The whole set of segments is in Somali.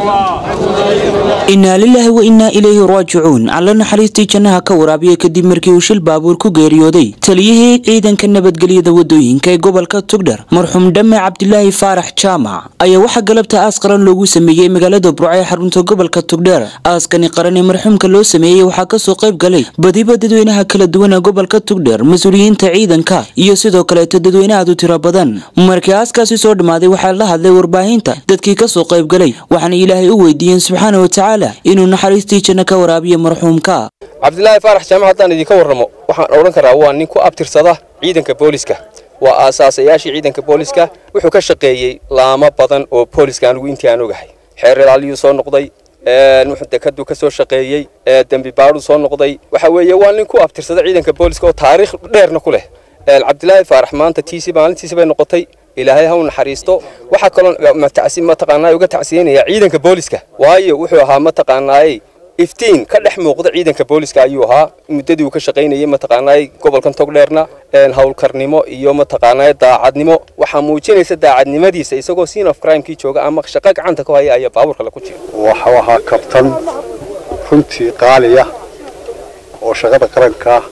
innaa lilaahi wa innaa ilayhi raajicuun alla naxariistii jannaha ka waraabiya kadib markii uu shil baabuur ku geeriyooday taliyihii ciidanka nabadgelyada wadooyinka ee gobolka tugdhar marxuum dhamme cabdilaahi faarax jaamac ayaa waxaa galabta aas qaran loogu sameeyey magaalada burco ee xarunta gobolka tugdheer aaskani qaran ee marxuumka loo sameeyey waxaa kasoo qayb galay badiba dadweynaha kala duwan ee gobolka tugdheer mas-uuliyiinta ciidanka iyo sidoo kaleeto dadweyne aad u tiro badan markii aaskaasi soo dhammaaday waxaa la hadlay warbaahinta dadkii kasoo qayb galay waxaana ilaahay u weydiiyeen subxaana wa tacaala inuu naxariistii janno ka waraabiyo marxuumka cabdilaahi faarax jaamac haddaan idinka warramo waxaan odhan karaa waa nin ku abtirsada ciidanka booliska waa aasaasayaashii ciidanka booliska wuxuu ka shaqeeyey laamo badan oo booliska anigu intii aan ogahay xeeralaaliyuu soo noqday wuxuu dekadu ka soo shaqeeyey dembi baadhuu soo noqday waxa weeye waa nin ku abtirsada ciidanka booliska oo taariikh dheerna ku leh cabdilaahi faarax maanta tiisi maalintiisi bay noqotay ilaahay ha u naxariisto waxaa kaloo mataqaanaa uga tacsiyeynaya ciidanka booliska waayo wuxuu ahaa mataqaanaaye iftiin ka dhex muuqda ciidanka booliska ayuu ahaa muddadii uu ka shaqaynayay mataqaanaaye gobolkan togdheerna howlkarnimo iyo mataqaanaaye daacadnimo waxaa muujinaysa daacadnimadiisa isagoo scene of crimekii jooga ama shaqo gacanta ku haya ayaa baabuurka la ku jira waxau ahaa kabtan runtii qaaliya oo shaqada qarankaa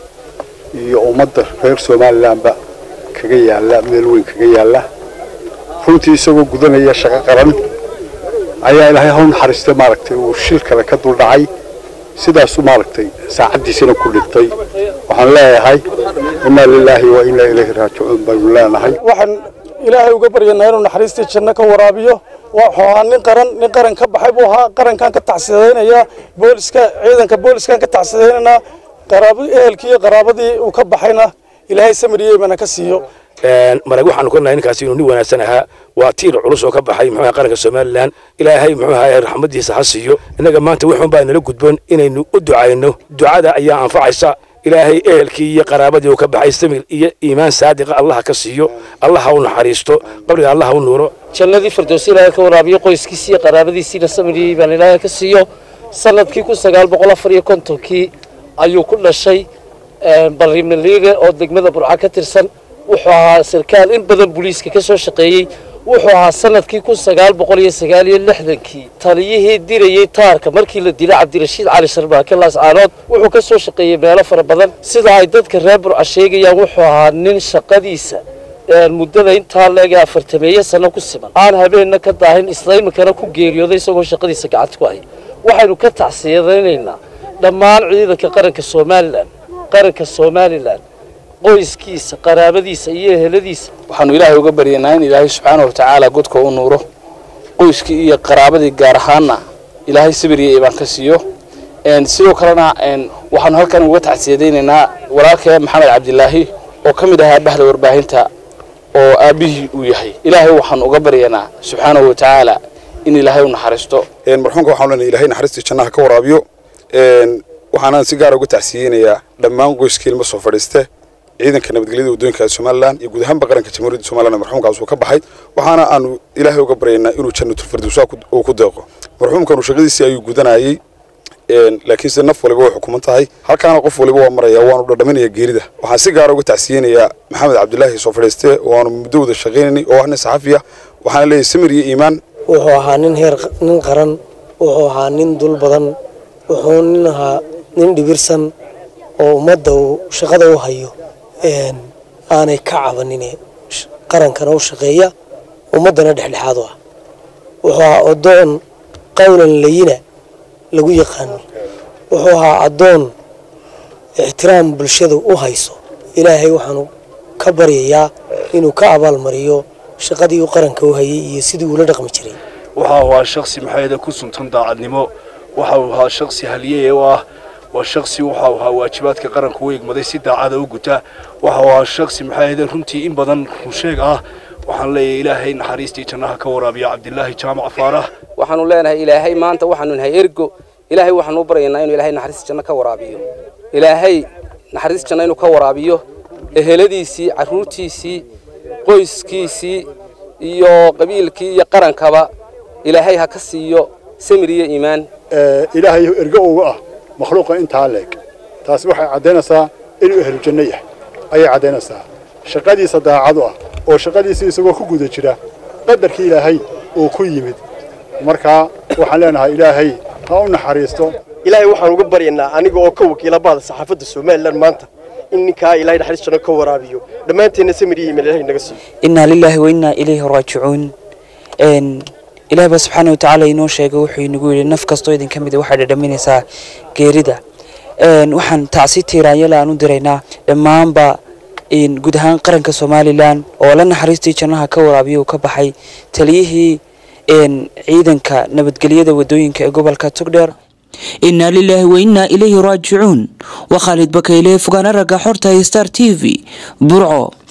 iyo ummadda reer somalilanba kaga yaalla meel weyn kaga yaalla runtii isagoo gudanaya shaqo qaran ayaa ilaahay haw naxariistay maaragtay uu shil kale ka dul dhacay sidaasu maaragtay saacaddiisina ku dhintay waxaan leeyahay innaa lilaahi wa innaa ilayhi raajicuun baynu leenahay waxaan ilaahay uga baryanaa inuu naxariistii janno ka waraabiyo wuxuu ahaa nin qaran nin qaran ka baxay buu ahaa qarankan ka tacsidaynayaa booliska ciidanka booliskan ka tacsidaynaynaa qaraabo ehelkii iyo qaraabadii uu ka baxayna ilaahay samariyey bana ka siiyo marag waxaanu ka nahay ninkaasi inuu nin wanaagsan ahaa waa tiir culus oo ka baxay muxuu ahaa qaranka somalilan ilaahay muxuu ahaa raxmadiisa ha siiyo innaga maanta wuxuun baa nala gudboon inaynu u ducayno ducada ayaa anfacaysa ilaahay ehelkii iyo qaraabadii uu ka baxay samir iyo iimaan saadiqa allaha ka siiyo allaha u naxariisto qabriga allaha u nuuro jannadii firdowsi ilaahay ka waraabiyo qoyskiisii iyo qaraabadiisiina samiriyey baan ilaahay ka siiyo sanadkii kun sagaal boqol afar iyo kontonkii ayuu ku dhashay barrimaliige oo degmada burca ka tirsan wuxuu ahaa sarkaal in badan booliiska ka soo shaqeeyey wuxuu ahaa sanadkii kun sagaal boqol iyo sagaal iyo lixdankii taliyihii dirayey taarka markii la dilay cabdirashiid cali sharbaake laascaanood wuxuu ka soo shaqeeyey meelo fara badan sida ay dadka reer burca sheegayaan wuxuu ahaa nin shaqadiisa muddada intaa leega afartameeye sano ku siman aan habeenna ka daahin islaymikana ku geeriyooday isagoo shaqadiisa gacanta ku hay waxaynu ka tacsiyadaynaynaa dhammaan ciidanka qaranka somalilan qaranka somalilan qoyskiisa qaraabadiisa iyo eheladiisa waxaanu ilaahay uga baryanaa in ilaahay subxaana watacaala godka u nuuro qoyskii iyo qaraabadii gaar ahaanna ilaahay sabiriya ibaan ka siiyo sidoo kalena waxaanu halkan uga tacsiyadaynaynaa walaalkee maxamed cabdilaahi oo ka mid ahaa bahda warbaahinta oo aabbihii uu yahay ilaahay waxaanu uga baryanaa subxaanahu watacaala in ilaahay u naxariisto marxuumka waxaan leenahay ilaahay naxariistii jannaha ka waraabiyo waxaanaan si gaara uga tacsiyeynayaa dhammaan qoyskii ilmo soo fadhiiste ciidanka nabadgelyada waddooyinka somalilan iyo guud ahaanba qaranka jamhuuriyadda somalilan marxuumkaas uu ka baxay waxaana aanu ilaahay uga baryaynaa inuu jannatulfirdowsa uu ku deeqo marxuumkanu shaqadiisii ayuu gudanayey laakiinse naf waliba way xukuman tahay halkaana qof waliba waa maraya waanu dhadhaminaya geerida waxaan si gaara uga tacsiyeynayaa maxamed cabdilaahi soo fadhiiste oo aanu muddo wada shaqaynanay oo ah nin saxafi ah waxaana leeyahay samir iyo iimaan wuxuu ahaa nin heer nin qaran wuxuu ahaa nin dul badan wuxuu nin ahaa nin dhibirsan oo ummadda uu shaqada u hayo aanay ka cabanine qarankana u shaqeeya ummaddana dhexdhexaad u ah wuxuu ahaa addoon qowlan layina lagu yaqaano wuxuu ahaa addoon ixtiraam bulshada u hayso ilaahay waxaanu ka baryayaa inuu ka abaalmariyo shaqadii uu qaranka u hayay iyo sidii uula dhaqmi jiray waxa ahaa shaksi maxayada ku suntan daacadnimo waxa uu ahaa shaksi haliyey oo ah waa shaksi waxa uu ahaa waajibaadka qaranka u egmaday si daacada u guta waxa uu ahaa shaksi maxayada runtii in badan runsheeg ah waxaan leeyahay ilaahay naxariistii jannaha ka waraabiya cabdilaahi jaamac faarax waxaanu leenahay ilaahay maanta waxaanu nahay ergo ilaahay waxaanu u baryaynaa inuu ilaahay naxariista janno ka waraabiyo ilaahay naxariista janno inuu ka waraabiyo eheladiisii carruurtiisii qoyskiisii iyo qabiilkii iyo qarankaba ilaahay ha ka siiyo samir iyo iimaan ilaahay ergo uga ah makhluuqa intaa leeg taasi waxay caddaynaysaa inuu ehlu janno yahay ayay caddaynaysaa shaqadiisa daacadu ah oo shaqadiisii isagoo ku guda jira qadarkii ilaahay uu ku yimid markaa waxaan leenahay ilaahay ha u naxariisto ilaahay waxaan uga baryaynaa aniga oo ka wakiila bahda saxaafadda somalilan maanta in ninkaa ilaahay naxariis janno ka waraabiyo dhammaanteenna samir iyo iimayl ilaahay naga siiyo inaa lilaahi wa innaa ilayhi raajicuun n ilaah baa subxaana wa tacaala inoo sheegay wuxuu inagu yidhi naf kastoo idin ka mid a waxay dhadhaminaysaa geerida n waxaan tacsi tiiraanyala aan u diraynaa dhammaanba n guud ahaan qaranka somalilan oo la naxariistii jannaha ka waraabiya uu ka baxay taliyihii n ciidanka nabadgelyada wadooyinka ee gobolka togdheer inaa lilaahi wa innaa ilayhi raajicuun waa khaalid bakayle fogaana ragga xorta star t v burco